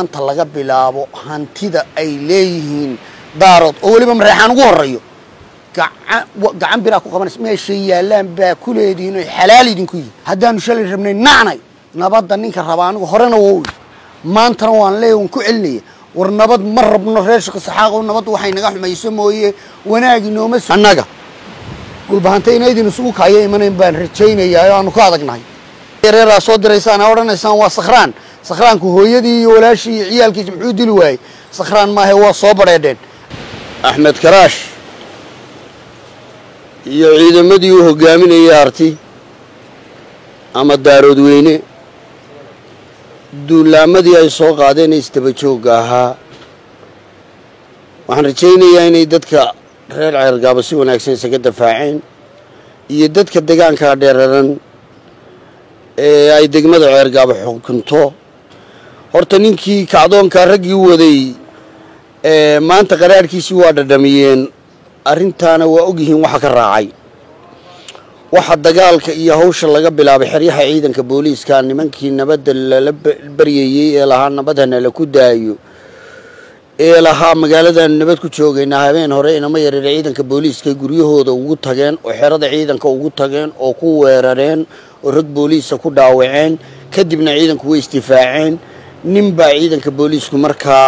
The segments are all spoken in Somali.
anta laga bilaabo hantida ay leeyihiin daarood oo weliba mareexaan ugu horeeyo gacan wa- gacan biraa ku qabanaysa meeshay yaallaan baa ku leedihiin oy xalaal idinku yihin haddaanu shalay rabnay nacnay nabadda ninka raba anigu horena wow maantana waan leeya waan ku celinaya war nabad ma rabno reer shaqo saxaaqo nabad waxay naga xumayso mooye wanaag inooma s annaga dhulbahanta inaydin isugu kaayo imanayn baan rajaynayaa oo aanu ka adagnahay reeraa soo diraysaan aa odhanaysaan waa sakhraan sakhraanku hooyadii iyo walaashii iyo ciyaalkiisa muxuu dili waayey sakhraan maahe waa soo badheedheen axmed karaash iyo ciidamadii u hogaaminayay arti ama daaroodweyne duulaamadii ay soo qaadeen ee isdaba joogga ahaa waxaan rajaynayaa inay dadka reer ceergaabo si wanaagsan isaga dafaaceen iyo dadka degaanka dheeraran ee ay degmada ceergaabo xukunto horta ninkii kacdoonkaa raggii waday ee maanta qaraarhkiisii waa dhadhamiyeen arrintaana waa ogyihiin waxa ka raacay waxa dagaalka iyo hawsha laga bilaabay xeryaha ciidanka booliiska nimankii nabadda lala ba- baryayey ee lahaa nabadhana la ku daayo ee lahaa magaaladan nabad ku joogaynaa habeen hore inama yareer ciidanka booliiska guryahooda ugu tageen oo xerada ciidanka ugu tageen oo ku weerareen oo rag booliisa ku dhaawaceen kadibna ciidanku way isdifaaceen nin baa ciidanka booliisku markaa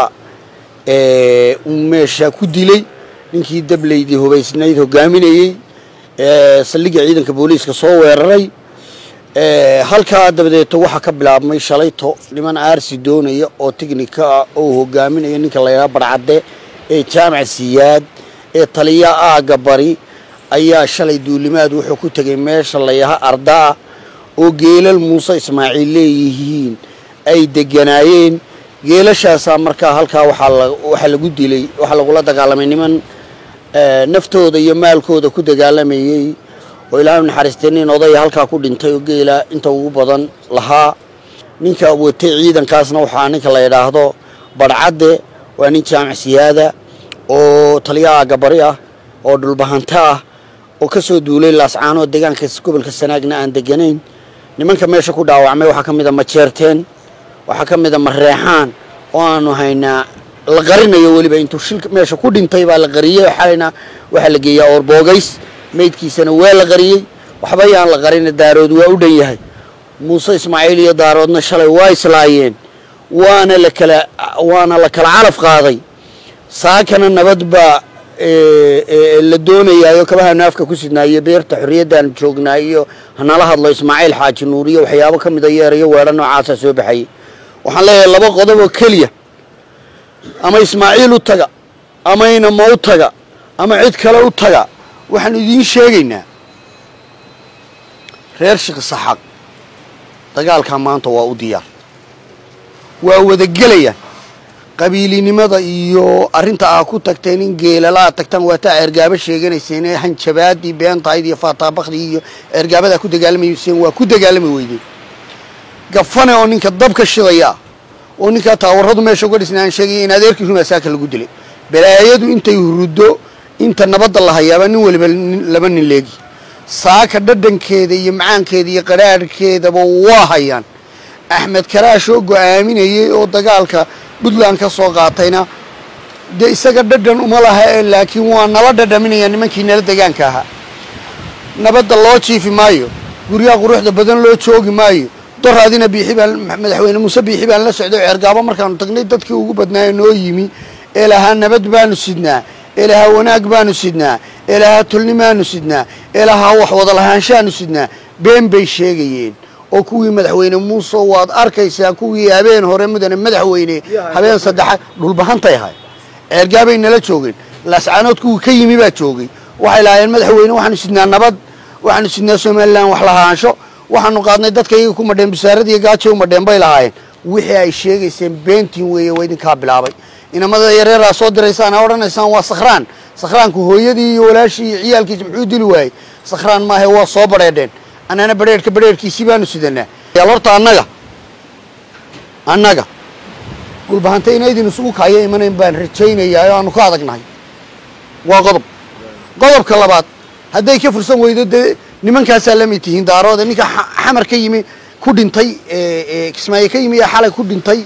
ee, uu meesha ku dilay ninkii dableydii hubaysnayd hogaaminayey ee, saldhigga ciidanka booliiska soo weeraray ee, halkaa dabadeeto waxaa ka bilaabmay shalayto niman aarsi doonaya oo tiknika ah oo hogaaminaya ninka la yidhaha barcadde ee jaamac siyaad ee taliya aagga bari ayaa shalay duulimaad wuxuu ku tegay meesha la yaha ardaa oo geelal muuse ismaaciil leeyihiin ay deganaayeen geelashaasaa markaa halkaa waxaa la- waxaa lagu dilay waxaa lagula dagaalamay niman ee, naftooda iyo maalkooda ku dagaalamayey oo ilaahay u naxariistay nin odaya halkaa ku dhintay oo geela inta ugu badan lahaa ninka watay ciidankaasna waxaa ninka la yidhaahdo barcadde waa nin jaamac siyaada oo taliya aagabari ah oo dhulbahanto ah oo ka soo duulay laascaanoo deegaanka gobolka sanaagna aan deganayn nimanka meesha ku dhaawacmay waxaa ka mid a majeerteen waxaa ka mid a mareexaan oo aanu haynaa la qarinayo weliba intuu shilka meesha ku dhintay baa la qariyey xalayna waxaa la geeyaa oorboogays meydkiisana waa la qariyey waxba yaan la qarina daarood waa u dhan yahay muuse ismaaciil iyo daaroodna shalay waa islaayeen waana la kala waana la kala calaf qaaday saakana nabad baa ee, ee, la doonayaayo kabaha naafka ku sidnaayo beerta xorriyaddaanu joognaa iyo hanala hadlo ismaaciil xaaji nuur iyo waxyaabo ka mida yeerayo weedha noocaasa soo baxayay waxaan leeyahay laba qodob oo keliya ama ismaaciil u taga ama inama u taga ama cid kale u taga waxaan idiin sheegaynaa reer shiqsaxaq dagaalkaa maanta waa u diyaar waa wadagelayaan qabiilinimada iyo arrinta aa ku tagteen in geelala aad tagtaan waa taa ceergaabo sheeganayseen ee hanjabaadii beentahayd iyo faataabakdii iyo ceergaabadaa ku dagaalamayseen waa ku dagaalami weydeen gafane oo ninka dabka shidaya ah oo ninkaa taawaradu meesha uga dhisnay aan sheegaya in adeerkii rumaa saaka lagu dilay balaayadu intay huruddo inta nabadda la hayaaba nin waliba nin- laba nin leegi saaka dhadhankeeda iyo macaankeeda iyo qadhaadhkeedaba waa hayaan axmed karaash oo go'aaminayey oo dagaalka puntland ka soo qaatayna dee isaga dhadhan uma laha ee laakiin waa nala dhadhaminaya nimankii nala degaanka ahaa nabadda loo jiifi maayo guryaha quruxda badan loo joogi maayo doraadina biixi baan madaxweyne muuse biixi baan la socday ceergaabo markaanu tagnay dadkii ugu badnaa ee noo yimi ee lahaa nabad baanu sidnaa ee lahaa wanaag baanu sidnaa ee lahaa tulnimaanu sidnaa ee lahaa wax wada lahaanshaanu sidnaa been bay sheegayeen oo kuwii madaxweyne muuse waad arkaysaa kuwii habeen hore mudane madaxweyne habeen saddexaad dhulbahantay ahay ceergaabay nala joogeen laascaanood kuwii ka yimi baa joogay waxay lahaayeen madaxweyne waxaanu sidnaa nabad waxaanu sidnaa somalilan wax lahaansho waxaanu qaadnay dadka iyaga ku madheen bisaarad iyo gaajo u madheen bay lahaayeen wixii ay sheegayseen beentiin weeye waa idinkaa bilaabay inamada yareeraa soo diraysaan aa odhanaysaan waa sakhraan sakhraanku hooyadii iyo walaashii iyo ciyaalkiisa muxuu dili waayey sakhraan maahe waa soo badheedheen annana badheerhka badheerhkiisii baanu sidanaa yaal horta annaga annaga dhulbahanta inaydin isugu kaayo imanayn baan rajaynayaa oo aanu ka adagnahay waa qodob qodobka labaad hadday ka fursan weydo dee nimankaasaa lamid tihiin daaroode ninka xa- xamar ka yimi ku dhintay ee, ee, kismaayo ka yimi ee xalay ku dhintay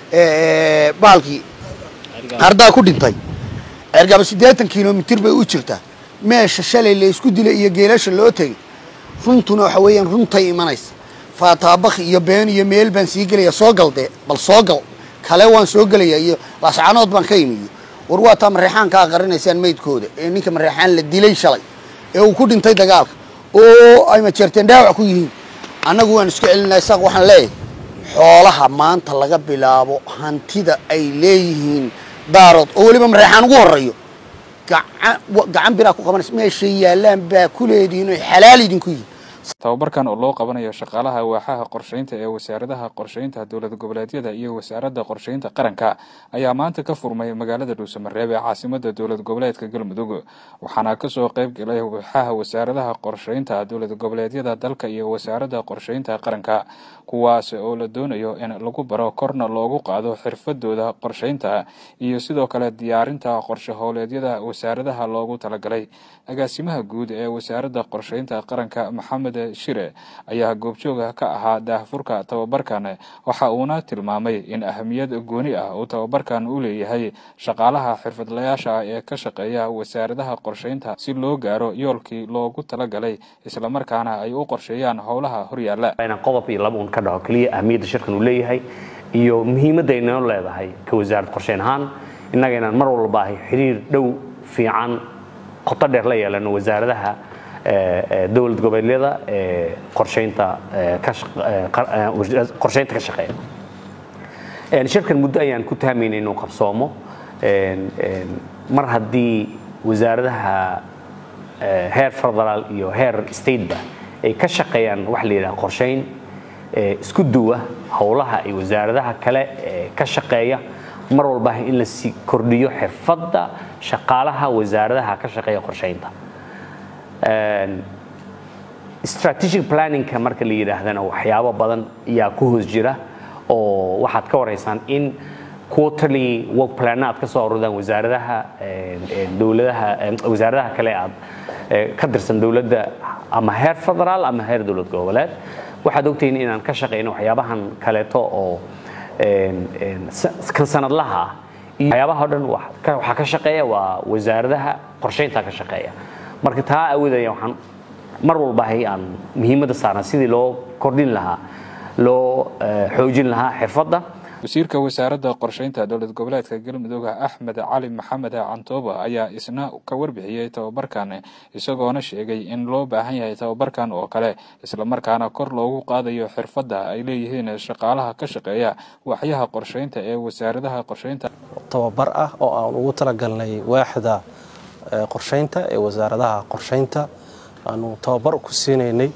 baalkii hardaa ku dhintay ceergaabo siddeetan kilomitir bay u jirtaa meesha shalay la isku dilay iyo geelasha loo tegay runtuna waxa weeyaan runtay imanaysa faataabakhi iyo been iyo meel baan sii gelaya soo gal dee bal soo gal kale waan soo gelaya iyo laascanood baan ka imiyo war waa taa mareexaan ka aqarinaysaan maydkooda ee ninka mareexaan la dilay shalay ee uu ku dhintay dagaalka oo ay majeerteen dhaawac ku yihiin annagu waan isku celinaa isaaq waxaan leeyahay xoolaha maanta laga bilaabo hantida ay leeyihiin daarood oo weliba mareexaan ugu horeeyo gacan biraa ku qabanaysa meeshay yaallaan baa ku leedihiin oy xalaal idinku yihin tababarkan oo loo qabanayo shaqaalaha waaxaha qorshaynta ee wasaaradaha qorshaynta dowlad goboleedyada iyo wasaaradda qorshaynta qaranka ayaa maanta ka furmay magaalada dhuusamareeb ee caasimada dowlad goboleedka galmudug waxaana kasoo qeyb galay waaxaha wasaaradaha qorshaynta dowlad goboleedyada dalka iyo wasaaradda qorshaynta qaranka kuwaas oo la doonayo in lagu baro korna loogu qaado xirfadooda qorshaynta iyo sidoo kale diyaarinta qorshe howleedyada wasaaradaha loogu talagalay agaasimaha guud ee wasaaradda qorshaynta qaranka maxamed shire ayaa goobjooga ka ahaa daahfurka tababarkan waxa uuna tilmaamay in ahamiyad gooni ah uu tababarkan u leeyahay shaqaalaha xirfadlayaasha ah ee ka shaqeeya wasaaradaha qorshaynta si loo gaaro yoolkii loogu talagalay islamarkaana ay u qorsheeyaan howlaha horyaala inaan qodob iyo laba un ka dhaco keliya ahamiyadda shirkan uu leeyahay iyo muhiimadda aynoo leedahay ka wasaaradda qorshayn ahaan innaga inaan mar walba ahay xiriir dhow fiican qoto dheer la yeelano wasaaradaha dowlad goboleedyada ee qorshaynta qorshaynta ka shaqeeya shirkan muddo ayaan ku tahmayna inuu qabsoomo mar haddii wasaaradaha heer federaal iyo heer stateba ay ka shaqeeyaan waxa la yidhaha qorshayn isku duwa howlaha ay wasaaradaha kale ka shaqeeya mar walba in la sii kordhiyo xirfadda shaqaalaha wasaaradaha ka shaqeeya qorshaynta strategic planningka marka la yidhaahdana waxyaabo badan ayaa ku hoos jira oo waxaad ka waraysaan in quarterly work plan aad ka soo aruurdaan wasaaradaha dowladaha wasaaradaha kale aad ka tirsan dowladda ama heer federaal ama heer dowlad goboleed waxaad ogtihiin inaan ka shaqeyno waxyaabahan kaleeto oo kan sanadlaha ah iyo waxyaabaha o dhan waxaa ka shaqeeya waa wasaaradaha qorshaynta ka shaqeeya marka taa awoodaya waxaan mar walbahay aan muhiimadda saarna sidii loo kordhin lahaa loo xoojin lahaa xirfadda wasiirka wasaaradda qorshaynta dowlad goboleedka galmudug axmed cali maxamed cantooba ayaa isna ka warbixiyey tababarkan isagoona sheegay in loo baahan yahay tababarkan oo kale islamarkaana kor loogu qaadayo xirfadda ay leeyihiin shaqaalaha ka shaqeeya waxyaha qorshaynta ee wasaaradaha qorshaynta tababar ah oo aan ugu talagalnay waaxda qorshaynta ee wasaaradaha qorshaynta aanu tababar ku siinaynay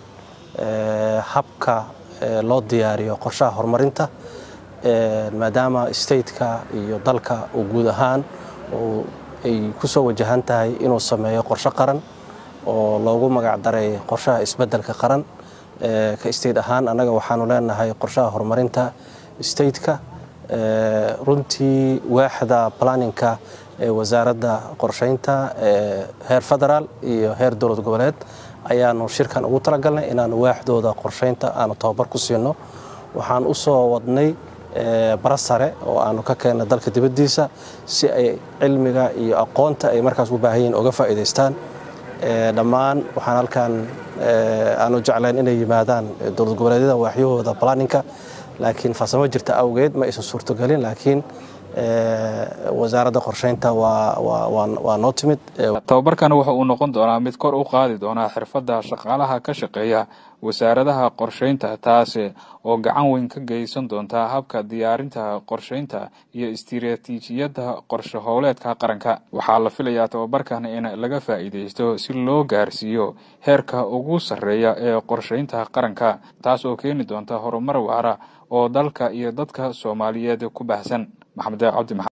habka loo diyaariyo qorshaha horumarinta maadaama stateka iyo dalka uu guud ahaan ay ku soo wajahan tahay inuu sameeyo qorshe qaran oo loogu magacdaray qorshaha isbeddelka qaran ka state ahaan annaga waxaanu leenahay qorshaha horumarinta stateka runtii waaxda planninka ee wasaaradda qorshaynta heer federaal iyo heer dowlad goboleed ayaanu shirkan ugu talagalnay inaanu waaxdooda qorshaynta aanu tababar ku siino waxaan u soo wadnay bara sare oo aanu ka keennay dalka dibaddiisa si ay cilmiga iyo aqoonta ay markaas u baahan yihiin uga faa'iidaystaan dhammaan waxaan halkan aanu jeclayn inay yimaadaan dowlad goboleedyada waaxyahooda planninka laakiin farsamo jirta awgeed ma aysan suurtogelin laakiin wasaaradda qorshaynta waa noo timid tababarkan wuxa uu noqon doonaa mid kor u qaadi doonaa xirfadda shaqaalaha ka shaqeeya wasaaradaha qorshaynta taasi oo gacan weyn ka geysan doonta habka diyaarinta qorshaynta iyo istiraatiijiyadda qorshe howleedka qaranka waxaa la filayaa tababarkan in laga faa'iidaysto si loo gaarsiiyo heerka ugu sarreeya ee qorshaynta qaranka taas oo keeni doonta horumar waara oo dalka iyo dadka soomaaliyeed ku baahsan maxamed cabdi